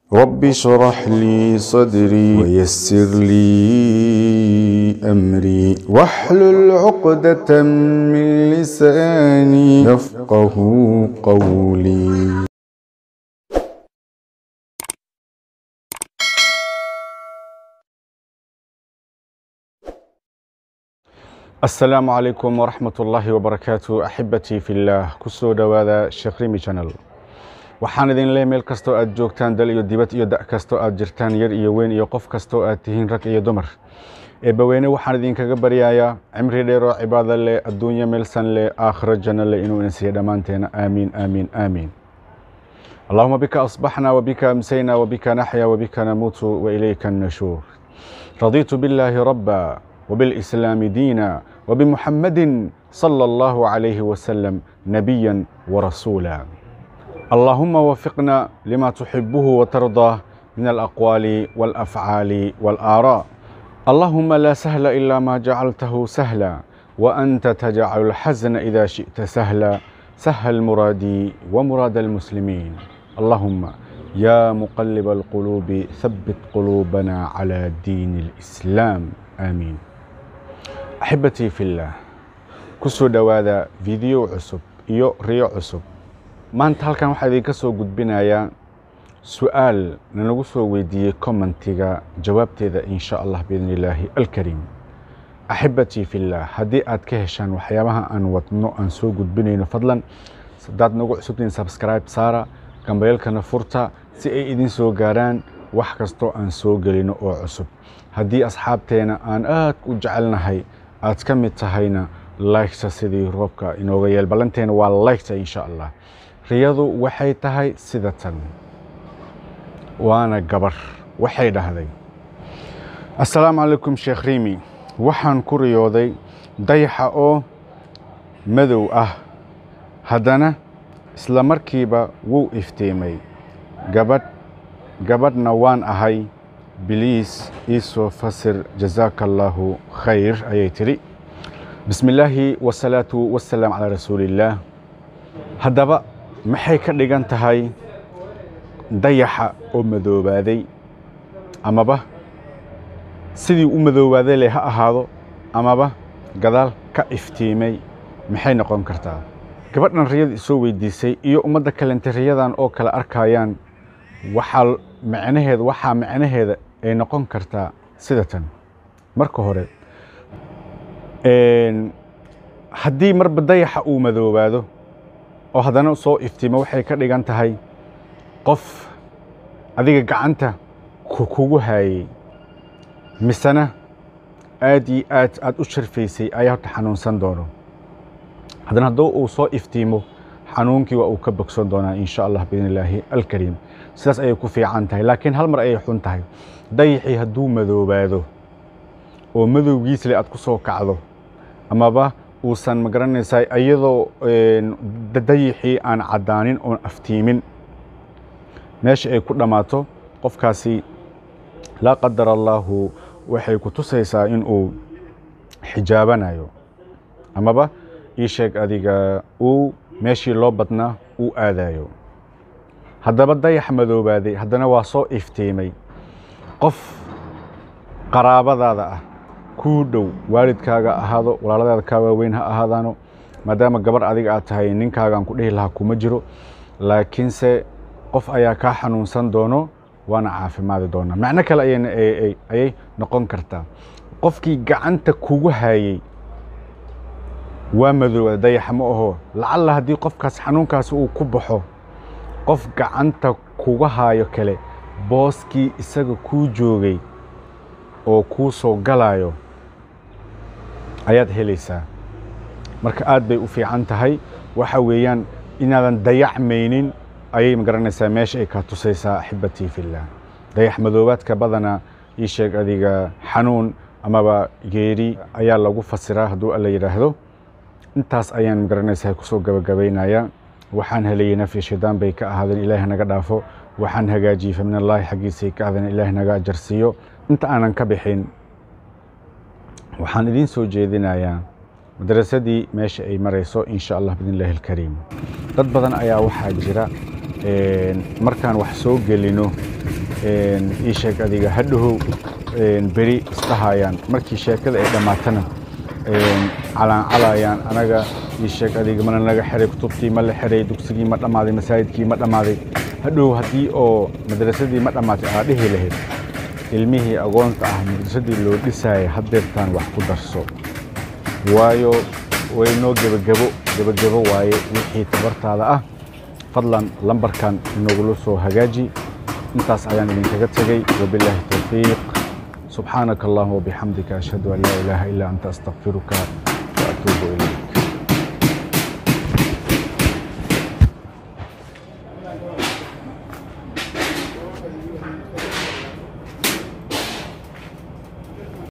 رب اشرح لي صدري ويسر لي أمري واحلل عقدة من لساني يفقه قولي asalaamu calaykum waraxmat ullaahi wabarakaatu axibatii fillaah ku soo dhowaada sheekh rimi channel waxaan idin leey meel kastoo aad joogtaan dal iyo dibad iyo da' kastoo aad jirtaan yar iyo weyn iyo qof kastoo aad tihiin rag iyo dumar eebbaweyne waxaan idinkaga baryayaa cimri dheeroo cibaado leh adduunyo meelsan leh aakhiro janno leh inuu ina siiya dhammaanteena aamiin aamiin aamiin allahuma bika asbaxna wabika amsayna wabika naxya wabika namuutu wailayka annashuur radiitu billaahi rabba وبالإسلام دينا وبمحمد صلى الله عليه وسلم نبيا ورسولا اللهم وفقنا لما تحبه وترضاه من الأقوال والأفعال والآراء اللهم لا سهل إلا ما جعلته سهلا وأنت تجعل الحزن إذا شئت سهلا سهل مرادي ومراد المسلمين اللهم يا مقلب القلوب ثبت قلوبنا على دين الإسلام آمين axibatii fillaah ku soo dhowaada fideyo cusub iyo riyo cusub maanta halkan waxaa idinka soo gudbinayaa su-aal nanagu soo weydiiyey commentiga jawaabteeda in sha allah biidn illaahi alkariim axibatii fillaah haddii aad ka heshaan waxyaabaha aan wadno aan soo gudbinayno fadlan haddaad nagu cusubtiin sabskribe saara gambayeelkana furta si ay idin soo gaaraan wax kastoo aan soo gelino oo cusub haddii asxaabteena aan aad u jecelnahay aad ka mid tahayna laygta sidii roobka inooga yeel ballanteena waa laygta insha allah riyadu waxay tahay sida tan waana gabar waxay dhahday assalaamu calaykum sheekh riimi waxaan ku riyooday dayaxa oo madow ah haddana isla markiiba wuu iftiimay gabadh gabadhna waan ahay biliis ii soo fasir jazaaka allaahu khayr ayay tidhi bismi illaahi wasalaatu wasalaam calaa rasuuliillaah haddaba maxay ka dhigan tahay dayaxa oo madoobaaday amaba sidii u madoobaaday leh ha ahaado amaba gadaal ka iftiimay maxay noqon kartaa gabadhan riyada isoo weydiisay iyo ummadda kalente riyadan oo kale arkayaan waxaa macnaheeda waxaa macnaheeda ay noqon kartaa sida tan marka hore haddii marba dayaxa uu madoobaado oo haddana soo iftiimo waxay ka dhigan tahay qof adiga gacanta kugu haayey misena aad iyo aad aad u sharfaysay ayaa horta xanuunsan doono haddana hadduu uu soo iftiimo xanuunkii waa uu ka bogsan doonaa in sha allah biidn illaahi alkariim sidaas ayay ku fiican tahay laakiin hal mar ayay xun tahay dayaxii hadduu madoobaado oo madowgiisle aad ku soo kacdo amaba uusan magaranaysaa iyadoo dayaxii aan caddaanin oon aftiimin meesha ay ku dhammaato qofkaasi laa qadar allaahu waxay ku tusaysaa in uu xijaabanayo amaba ii sheeg adiga uu meeshii loo badnaa uu aadayo haddaba dayax madoobaaday haddana waa soo iftiimay qof qaraabadaada ah kuu dhow waalidkaaga ahaado walaaladaada kaa waaweyn ha ahaadaano maadaama gabar adiga aad tahay ninkaagaan ku dhihi lahaa kuma jiro laakiinse qof ayaa kaa xanuunsan doono waana caafimaadi doonaa macno kale ayay noqon kartaa qofkii gacanta kugu haayey waa madooba dayaxa ma aho lacalla haddii qofkaas xanuunkaasi uu ku baxo qof gacanta kuga haayo kale booskii isaga kuu joogay oo kuu soo galaayo ayaad helaysaa marka aad bay u fiican tahay waxa weeyaan inaadan dayacmaynin ayay magaranaysaa meesha ay kaa tusaysaa axibatii fillaah dayax madoobaadka badana ii sheeg adiga xanuun amaba geeri ayaa lagu fasiraa hadduu alla yidhaahdo intaas ayaan magaranaysaa kusoo gabagabaynayaa waxaan helayey nafyi shaydaan bay ka ahaadeen ilaahi naga dhaafo waxaan hagaajiyey fa min allaahi xaggiisay ka ahaadeen ilaahi naga ajarsiiyo inta aanan ka bixin waxaan idiin soo jeedinayaa madrasadii meesha ay marayso in sha allah bidn illaahi alkariim dad badan ayaa waxaa jira markaan wax soo gelino ii sheeg adiga hadhahow beri isdhahayaan markii sheekada ay dhammaatana calaan-calayaan anaga ii sheeg adiga mana naga xiray kutubtii ma la xiray dugsigii ma dhammaaday masaajidkii ma dhammaaday hadhow haddii oo madrasadii ma dhammaatay aa dhihi lahayd ilmihii agoonta ah madrasadii loo dhisaayay haddeertaan wax ku darso waayo waynoo gebagebo gebagebo waaye wixii tabartaada ah fadlan lambarkan inagula soo hagaaji intaas ayaan idinkaga tegey wabilaahi towfiiq subxaanaka allahuma wabixamdika ashhadu an laa ilaaha ilaa anta astaqfiruka wa atuubu ilayk